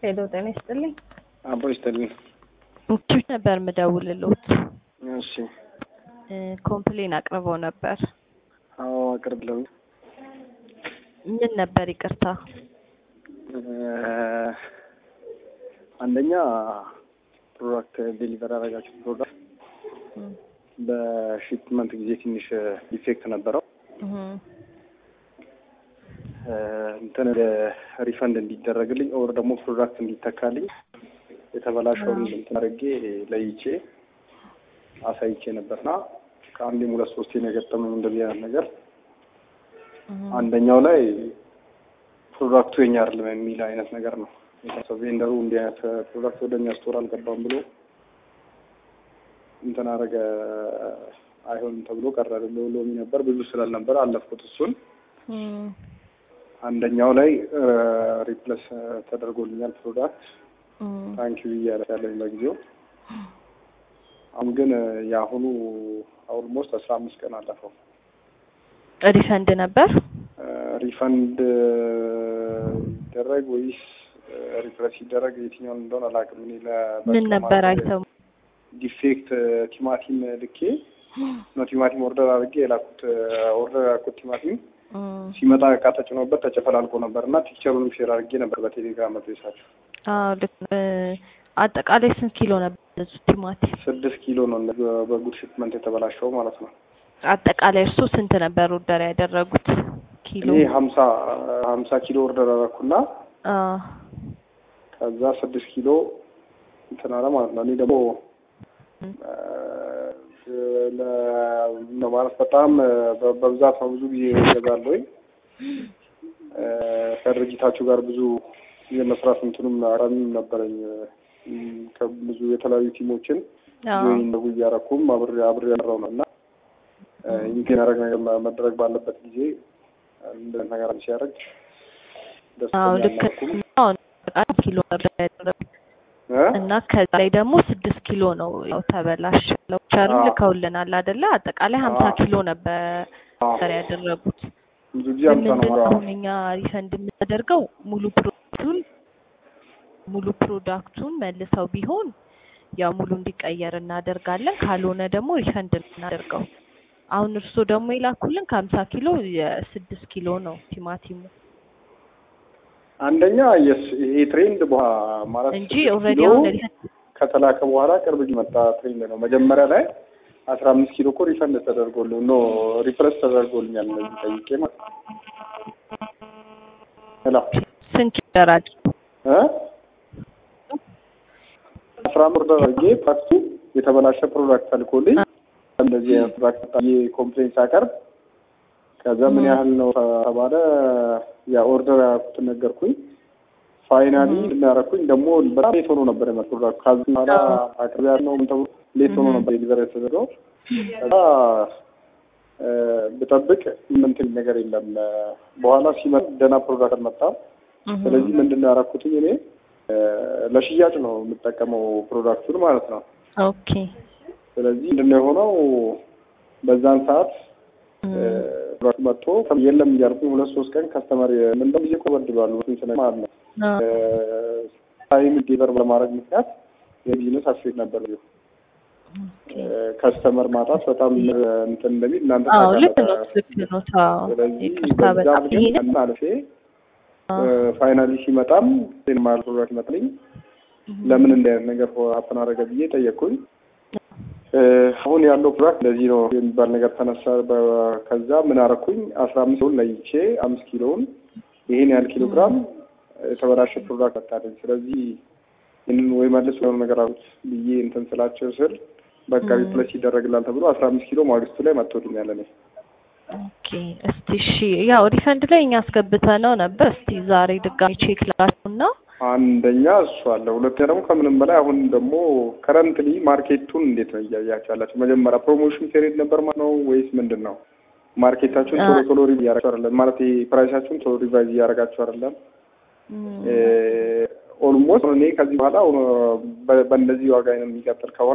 ሄሎ ጤና ይስጥልኝ። አቦ ይስጥልኝ። ኪች ነበር ምደውልሎት እሺ። ኮምፕሌን አቅርበው ነበር። አዎ አቅርብለው። ምን ነበር? ይቅርታ። አንደኛ ፕሮዳክት ዴሊቨር ያደረጋችሁት ፕሮዳክት በሺፕመንት ጊዜ ትንሽ ዲፌክት ነበረው። እንትን ሪፈንድ እንዲደረግልኝ ኦር ደግሞ ፕሮዳክት እንዲተካልኝ የተበላሸውን እንትን አድርጌ ለይቼ አሳይቼ ነበርና ከአንዴም ሁለት ሶስቴ ነው የገጠመኝ እንደዚህ አይነት ነገር። አንደኛው ላይ ፕሮዳክቱ የኛ አይደለም የሚል አይነት ነገር ነው የታሰበው። ቬንደሩ እንዲህ አይነት ፕሮዳክት ወደ እኛ ስቶር አልገባም ብሎ እንትን አደረገ። አይሆንም ተብሎ ቀረ። ሎሚ ነበር ብዙ ስላልነበር አለፍኩት እሱን። አንደኛው ላይ ሪፕለስ ተደርጎልኛል ፕሮዳክት ታንኪዩ እያለ ያለኝ በጊዜው። አሁን ግን የአሁኑ ኦልሞስት አስራ አምስት ቀን አለፈው። ሪፈንድ ነበር ሪፈንድ ይደረግ ወይስ ሪፕለስ ይደረግ የትኛውን እንደሆነ አላውቅም። እኔ ምን ነበር አይተው ዲፌክት ቲማቲም ልኬ ነው ቲማቲም ኦርደር አድርጌ የላኩት ኦርደር ያልኩት ቲማቲም ሲመጣ እቃ ተጭኖበት ተጨፈላልቆ ነበር እና ፒክቸሩንም ሼር አድርጌ ነበር በቴሌግራም መጥሳችሁ። አዎ ልክ አጠቃላይ ስንት ኪሎ ነበር ቲማቲም? ስድስት ኪሎ ነው በጉድ ሽፕመንት የተበላሸው ማለት ነው። አጠቃላይ እርሱ ስንት ነበር ኦርደር ያደረጉት ኪሎ? እኔ ሀምሳ ሀምሳ ኪሎ ኦርደር አደረኩና ከዛ ስድስት ኪሎ እንትን አለ ማለት ነው። እኔ ደግሞ ማለት በጣም በብዛት ነው ብዙ ጊዜ ይገዛለሁኝ ከድርጅታችሁ ጋር ብዙ የመስራት እንትኑም አራሚም ነበረኝ ከብዙ የተለያዩ ቲሞችን ጆይን ነው እያረኩም አብሬ አብሬ ያለው ነው እና ይህን ያደረግ ነገር መደረግ ባለበት ጊዜ እንደ ነገር ሲያደርግ ኪሎ እና ከዛ ላይ ደግሞ ስድስት ኪሎ ነው ያው ተበላሽ ቸርም ልከውልናል አይደለ? አጠቃላይ ሀምሳ ኪሎ ነበር ያደረጉት። ብዙ ጊዜ ሀምሳ ነው አሁን እኛ ሪፈንድ የምናደርገው ሙሉ ፕሮዳክቱን ሙሉ ፕሮዳክቱን መልሰው ቢሆን ያው ሙሉ እንዲቀየር እናደርጋለን። ካልሆነ ደግሞ ሪፈንድ እናደርገው። አሁን እርስዎ ደግሞ የላኩልን ከሀምሳ ኪሎ የስድስት ኪሎ ነው ቲማቲሙ አንደኛ ይሄ ትሬንድ ማለት እንጂ ኦልሬዲ አሁን ከተላከ በኋላ ቅርብ መጣ ትሬንድ ነው። መጀመሪያ ላይ አስራ አምስት ኪሎ እኮ ሪፈንድ ተደርጎልኝ ኖ ሪፕረስ ተደርጎልኛል እነዚህ ጠይቄ ማለት ሄሎ ስንት ደራጅ አስራ አምስት ኦርደር አድርጌ ፓክቱ የተበላሸ ፕሮዳክት ተልኮልኝ እንደዚህ አይነት ፕሮዳክት ኮምፕሌን ሳቀርብ ከዛ ምን ያህል ነው ተባለ። ያ ኦርደር ያደረኩትን ነገርኩኝ። ፋይናሊ እናደረኩኝ ደግሞ በጣም ሌት ሆኖ ነበር የመጣው ፕሮዳክት ከዚህ በኋላ አቅርቢ ያልነው ተብሎ ሌት ሆኖ ነበር ዴሊቨር የተደረገው። ከዛ ብጠብቅ ምንትን ነገር የለም። በኋላ ሲመጣ ደህና ፕሮዳክት አልመጣም። ስለዚህ ምንድን ነው ያደረኩትኝ እኔ ለሽያጭ ነው የምጠቀመው ፕሮዳክቱን ማለት ነው። ኦኬ። ስለዚህ ምንድን ነው የሆነው በዛን ሰዓት መጥቶ የለም እያልኩኝ ሁለት ሶስት ቀን ከስተመር ምንድነው ጊዜ ቆበድሏሉ ስለ ማለት ነው ታይም ዴቨር በማድረግ ምክንያት የቢዝነስ አስፌት ነበር። ከስተመር ማጣት በጣም እንትን እንደሚል እናንተ ስለዚህ አልፌ ፋይናሊ ሲመጣም ማል ፕሮዳክት ይመጣልኝ ለምን እንዲህ አይነት ነገር ሀፕን አደረገ ብዬ ጠየቅኩኝ። አሁን ያለው ፕሮዳክት እንደዚህ ነው የሚባል ነገር ተነሳ። ከዛ ምን አረኩኝ አስራ አምስት ኪሎን ለይቼ አምስት ኪሎውን ይሄን ያህል ኪሎ ግራም የተበላሸ ፕሮዳክት መጣልኝ። ስለዚህ ይህንን ወይ መልስ የሆነ ነገር አሉት ብዬ እንትን ስላቸው ስል በቃ ሪፕለስ ይደረግላል ተብሎ አስራ አምስት ኪሎ ማግስቱ ላይ መጥቶልኛል። እኔ ኦኬ እስቲ እሺ፣ ያው ሪፈንድ ላይ እኛ አስገብተነው ነበር። እስቲ ዛሬ ድጋሚ ቼክ ላድርገውና አንደኛ እሱ አለ። ሁለተኛ ደግሞ ከምንም በላይ አሁን ደግሞ ከረንትሊ ማርኬቱን እንዴት ነው እያያችሁ ያላችሁ? መጀመሪያ ፕሮሞሽን ፔሪድ ነበር ማለት ነው ወይስ ምንድን ነው? ማርኬታችሁን ቶሎ ቶሎ ሪቫይዝ እያደረጋችሁ አይደለም ማለት ፕራይሳችሁን ቶሎ ሪቫይዝ እያደረጋችሁ አይደለም? ኦልሞስት እኔ ከዚህ በኋላ በእንደዚህ ዋጋ የሚቀጥል ከሆነ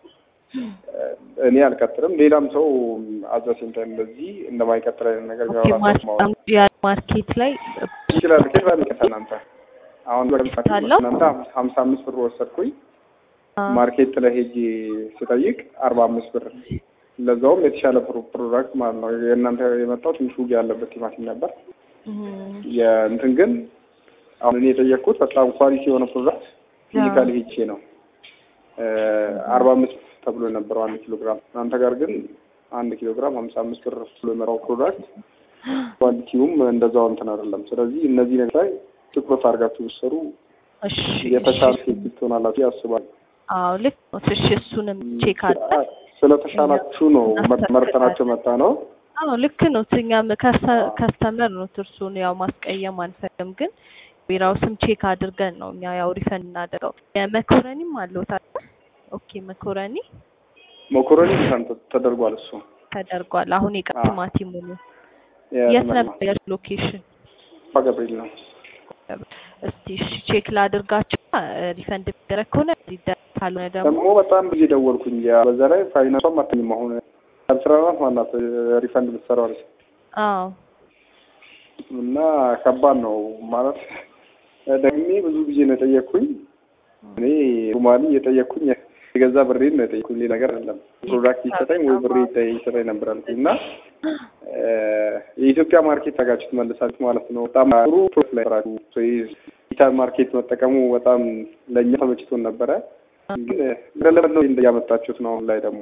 እኔ አልቀጥልም። ሌላም ሰው አዘሴንተ እንደዚህ እንደማይቀጥል አይነት ነገር ማርኬት ላይ ይችላል። ኬት ባሚቀታ እናንተ አሁን አለው? እናንተ ሀምሳ አምስት ብር ወሰድኩኝ አ፣ ማርኬት ላይ ሄጄ ስጠይቅ አርባ አምስት ብር ለዛውም የተሻለ ፕሮ- ፕሮዳክት ማለት ነው። የእናንተ የመጣው ትንሽ ውጊያ ያለበት ቲማቲም ነበር። እም፣ የእንትን ግን አሁን እኔ የጠየቅኩት በጣም ኳሊቲ የሆነ ፕሮዳክት ፊዚካሊ ሄጄ ነው አርባ አምስት ተብሎ የነበረው አንድ ኪሎ ግራም እናንተ ጋር ግን አንድ ኪሎ ግራም ሀምሳ አምስት ብር ብሎ የመራው ፕሮዳክት ኳሊቲውም እንደዛው እንትን አይደለም። ስለዚህ እነዚህ ነገር ላይ ትኩረት አድርጋችሁ ብትሰሩ እሺ የተሻለ እሺ። ሴት ትሆናላችሁ ያስባል። አዎ ልክ ነው። እሺ እሱንም ቼክ አለ። ስለተሻላችሁ ነው መርጠናቸው መጣ ነው። አዎ ልክ ነው። እኛም ከስተመር ነው እርሱን ያው ማስቀየም አንፈልግም፣ ግን ቢራውስም ቼክ አድርገን ነው እኛ ያው ሪፈንድ እናደርገው። የመኮረኒም አለው ታዲያ። ኦኬ መኮረኒ መኮረኒ ሪፈንድ ተደርጓል። እሱ ተደርጓል። አሁን የቀ አዎ። ቲማቲሙ ነው። የ- የት ነበር ሎኬሽን? አባ ገብርኤል ነው። እስቲ እሺ ቼክ ላድርጋቸው። ሪፈንድ የሚደረግ ከሆነ ሊደረግ ካልሆነ ደግሞ ደግሞ በጣም ብዙ ደወልኩኝ። ያ በዛ ላይ ፋይናንሷም አትኝም አሁን አስራ አራት ማናት ሪፈንድ የምትሰራው አለች አዎ እና ከባድ ነው ማለት ደግሜ ብዙ ጊዜ ነው የጠየቅኩኝ። እኔ ሩማሊ የጠየቅኩኝ የገዛ ብሬን ነው የጠየቅኩኝ። ሌላ ነገር አይደለም። ፕሮዳክት ይሰጠኝ ወይ ብሬ ይሰጠኝ ነበር አልኩኝ እና እ የኢትዮጵያ ማርኬት ታጋችሁት መልሳችሁ ማለት ነው። በጣም ጥሩ ፕሮፍ ላይ ሰራችሁ። ዲጂታል ማርኬት መጠቀሙ በጣም ለእኛ ተመችቶን ነበረ። ግን ለለመድ ነው እያመጣችሁት ነው አሁን ላይ ደግሞ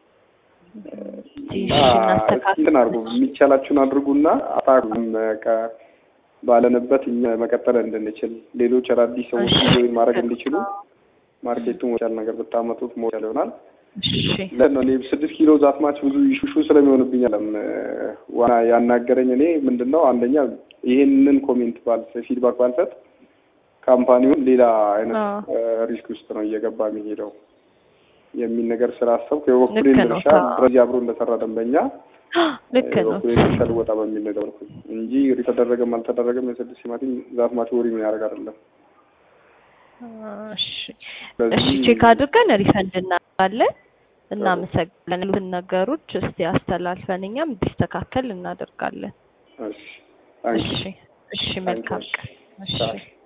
እሺ እና እናስተካክል። እንትን አድርጉ የሚቻላችሁን አድርጉና አታቁም ባለንበት እኛ መቀጠል እንድንችል ሌሎች አዳዲስ ሰዎች እሺ። ጆይን ማድረግ እንዲችሉ ማርኬቱን ወቻል ነገር ብታመጡት ሞቻል ይሆናል። እሺ ለነ እኔ ስድስት ኪሎ ዛትማች ብዙ ኢሹ ስለሚሆንብኝ አለም ዋና ያናገረኝ እኔ ምንድን ነው አንደኛ ይሄንን ኮሜንት ባል ፊድባክ ባልሰጥ ካምፓኒውን ሌላ አይነት አዎ። ሪስክ ውስጥ ነው እየገባ የሚሄደው የሚል ነገር ስላሰብኩ የበኩሌን ልክ ነው። ድርሻ አዎ። በዚህ አብሮ እንደሰራ ደንበኛ ልክ ነው። የበኩሌን ድርሻ ልወጣ በሚል ነው የደወልኩኝ እንጂ ተደረገም አልተደረገም የስድስት ቲማቲም ዛትማች ወሪ ምን ያደርግ አይደለም። እሺ ስለዚህ እሺ ቼክ አድርገን ሪፈንድ እናደርጋለን። እናመሰግናለን። ያሉትን ነገሮች እስቲ አስተላልፈን እኛም እንዲስተካከል እናደርጋለን። እሺ ታንኪ እሺ እሺ መልካም ቀን። እሺ ቻው።